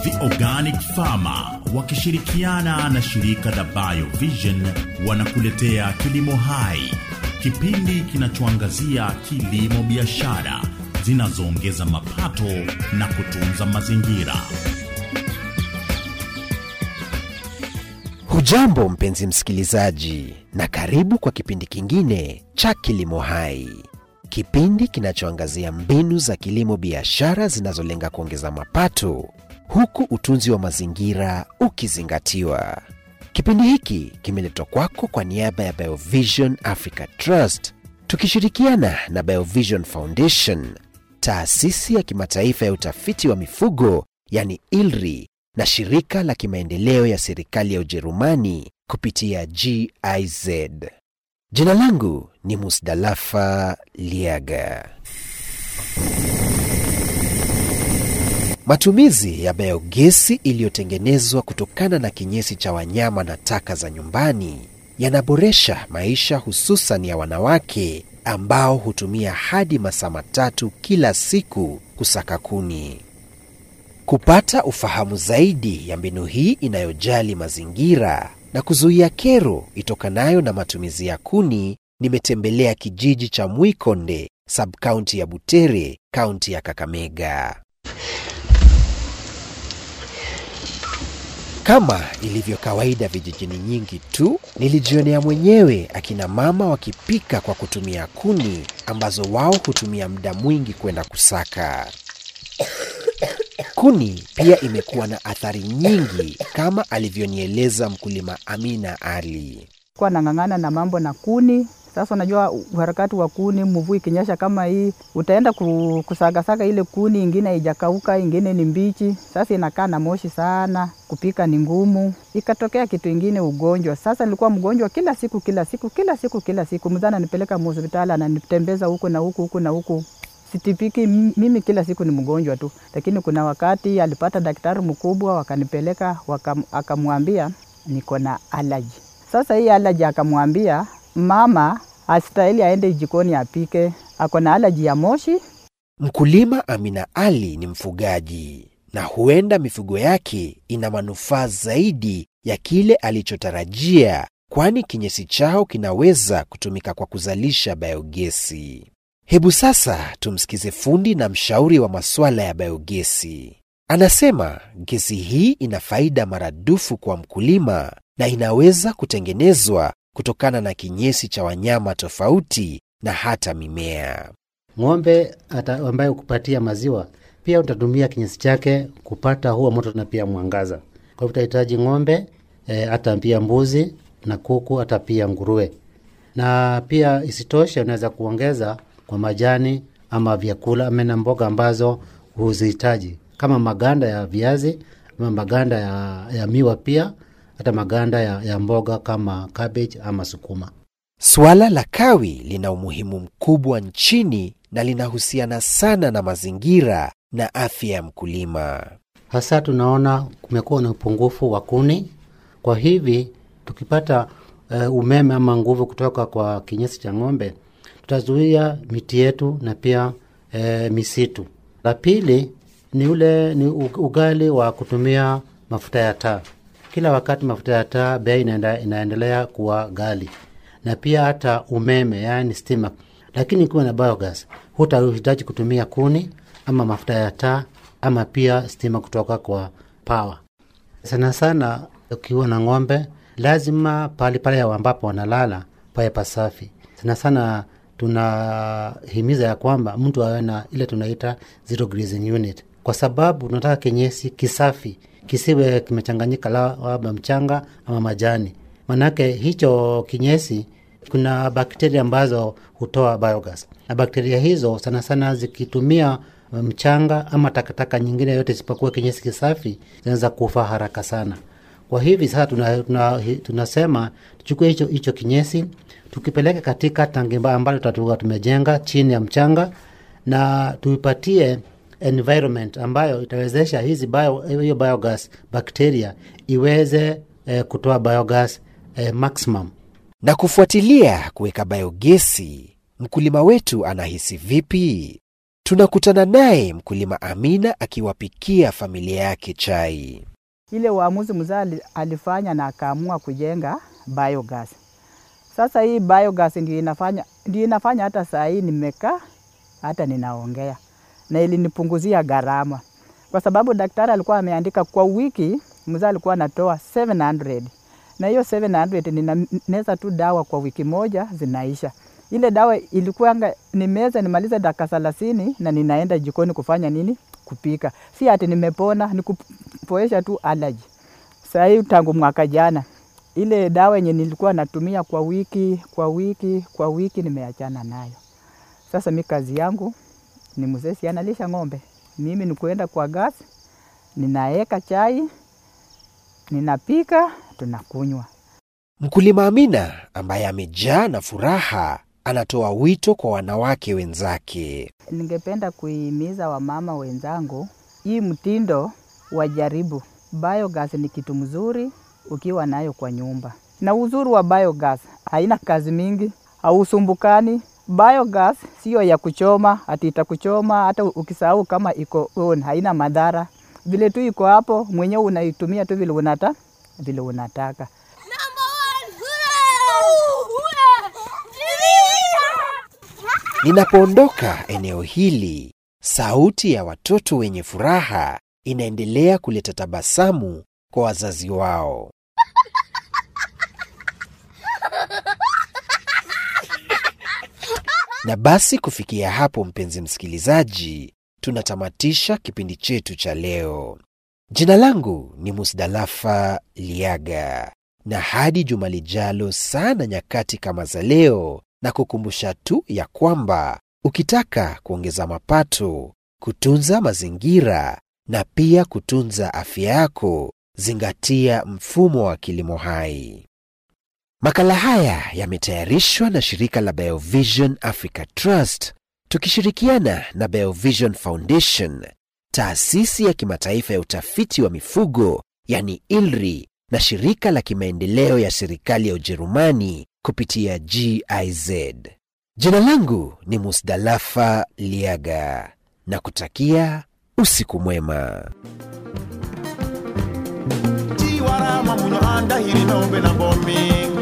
The Organic Farmer wakishirikiana na shirika la Biovision wanakuletea Kilimo Hai, kipindi kinachoangazia kilimo biashara zinazoongeza mapato na kutunza mazingira. Hujambo mpenzi msikilizaji, na karibu kwa kipindi kingine cha Kilimo Hai, kipindi kinachoangazia mbinu za kilimo biashara zinazolenga kuongeza mapato huku utunzi wa mazingira ukizingatiwa. Kipindi hiki kimeletwa kwako kwa niaba ya Biovision Africa Trust tukishirikiana na Biovision Foundation, taasisi ya kimataifa ya utafiti wa mifugo yani ILRI na shirika la kimaendeleo ya serikali ya Ujerumani kupitia GIZ. Jina langu ni Musdalafa Liaga. Matumizi ya biogesi iliyotengenezwa kutokana na kinyesi cha wanyama na taka za nyumbani yanaboresha maisha hususan ya wanawake ambao hutumia hadi masaa matatu kila siku kusaka kuni. Kupata ufahamu zaidi ya mbinu hii inayojali mazingira na kuzuia kero itokanayo na matumizi ya kuni, nimetembelea kijiji cha Mwikonde, sabkaunti ya Butere, kaunti ya Kakamega. Kama ilivyo kawaida vijijini nyingi tu, nilijionea mwenyewe akina mama wakipika kwa kutumia kuni ambazo wao hutumia muda mwingi kwenda kusaka. Kuni pia imekuwa na athari nyingi kama alivyonieleza mkulima Amina Ali. kuwa nang'ang'ana na mambo na kuni. Sasa unajua uharakati wa kuni, mvua ikinyesha kama hii, utaenda ku- kusagasaga ile kuni, ingine haijakauka, ingine ni mbichi. Sasa inakaa na moshi sana, kupika ni ngumu. Ikatokea kitu ingine, ugonjwa. Sasa nilikuwa mgonjwa kila siku kila siku kila siku kila siku, mzee ananipeleka hospitali, ananitembeza huku na huku huku na huku sitipiki m- mimi kila siku ni mgonjwa tu, lakini kuna wakati alipata daktari mkubwa, wakanipeleka wakam, akamwambia niko na alaji. Sasa hii alaji akamwambia mama astahili aende jikoni apike, ako na alaji ya moshi. Mkulima Amina Ali ni mfugaji na huenda mifugo yake ina manufaa zaidi ya kile alichotarajia, kwani kinyesi chao kinaweza kutumika kwa kuzalisha biogesi. Hebu sasa tumsikize fundi na mshauri wa masuala ya biogesi. Anasema gesi hii ina faida maradufu kwa mkulima na inaweza kutengenezwa kutokana na kinyesi cha wanyama tofauti na hata mimea. Ng'ombe ata ambaye kupatia maziwa pia utatumia kinyesi chake kupata huo moto na pia mwangaza. Kwa hivyo utahitaji ng'ombe eh, hata pia mbuzi na kuku, hata pia nguruwe. Na pia isitoshe, unaweza kuongeza kwa majani ama vyakula ama na mboga ambazo huzihitaji kama maganda ya viazi ama maganda ya, ya miwa, pia hata maganda ya, ya mboga kama cabbage ama sukuma. Suala la kawi lina umuhimu mkubwa nchini na linahusiana sana na mazingira na afya ya mkulima. hasa tunaona kumekuwa na upungufu wa kuni. Kwa hivi tukipata uh, umeme ama nguvu kutoka kwa kinyesi cha ng'ombe, tutazuia miti yetu na pia uh, misitu. La pili ni ule ni u- ugali wa kutumia mafuta ya taa. Kila wakati mafuta ya taa bei inaenda, inaendelea kuwa ghali, na pia hata umeme, yaani stima. Lakini ikiwa na biogas, hutahitaji kutumia kuni ama mafuta ya taa ama pia stima kutoka kwa pawa. Sana sana ukiwa na ng'ombe, lazima pale pale ambapo wanalala pawe pasafi. Sana sana tunahimiza ya kwamba mtu awe na ile tunaita zero grazing unit, kwa sababu tunataka kinyesi kisafi, kisiwe kimechanganyika la- labda mchanga ama majani. Manake hicho kinyesi kuna bakteria ambazo hutoa biogas, na bakteria hizo sana sana zikitumia mchanga ama takataka nyingine yote isipokuwa kinyesi kisafi zinaweza kufa haraka sana. Kwa hivi sasa tuna, tuna, tunasema tuchukue hicho hicho kinyesi tukipeleke katika tangi mba- ambalo tutakuwa tumejenga chini ya mchanga na tuipatie environment ambayo itawezesha hizi bio, hiyo biogas bakteria iweze eh, kutoa biogas eh, maximum Na kufuatilia kuweka biogesi, mkulima wetu anahisi vipi? Tunakutana naye mkulima Amina akiwapikia familia yake chai. ile uamuzi mzee ali- alifanya na akaamua kujenga biogas. Sasa hii biogas ndio inafanya, ndio inafanya hata saa hii nimekaa hata ninaongea, na ilinipunguzia gharama, kwa sababu daktari alikuwa ameandika kwa wiki mzee alikuwa anatoa 700 na hiyo 700 ninameza tu dawa kwa wiki moja zinaisha. Ile dawa ilikuwanga nimeza nimalize dakika thelathini na ninaenda jikoni kufanya nini? Kupika. Si ati nimepona, ni kupoesha tu allergy. Saa hii tangu mwaka jana ile dawa yenye nilikuwa natumia kwa wiki kwa wiki kwa wiki nimeachana nayo. Sasa mi kazi yangu ni mzee, si analisha ng'ombe, mimi ni kuenda kwa gas, ninaeka chai, ninapika, tunakunywa. Mkulima Amina ambaye amejaa na furaha anatoa wito kwa wanawake wenzake. Ningependa kuhimiza wamama wenzangu, hii mtindo wajaribu. Biogas ni kitu mzuri ukiwa nayo kwa nyumba, na uzuri wa biogas haina kazi mingi, hausumbukani. Biogas sio ya kuchoma, ati itakuchoma hata ukisahau kama iko on, haina madhara. Vile tu iko hapo, mwenyewe unaitumia tu vile unata vile unataka. Number one, hooray! Hooray! Ninapoondoka eneo hili, sauti ya watoto wenye furaha inaendelea kuleta tabasamu kwa wazazi wao. Na basi kufikia hapo, mpenzi msikilizaji, tunatamatisha kipindi chetu cha leo. Jina langu ni Musdalafa Liaga, na hadi juma lijalo sana nyakati kama za leo, na kukumbusha tu ya kwamba ukitaka kuongeza mapato, kutunza mazingira na pia kutunza afya yako, zingatia mfumo wa kilimo hai. Makala haya yametayarishwa na shirika la Biovision Africa Trust tukishirikiana na Biovision Foundation, taasisi ya kimataifa ya utafiti wa mifugo yani ILRI na shirika la kimaendeleo ya serikali ya Ujerumani kupitia GIZ. Jina langu ni Musdalafa Liaga na kutakia usiku mwema. tiwarama muno andahiri nombe na bomi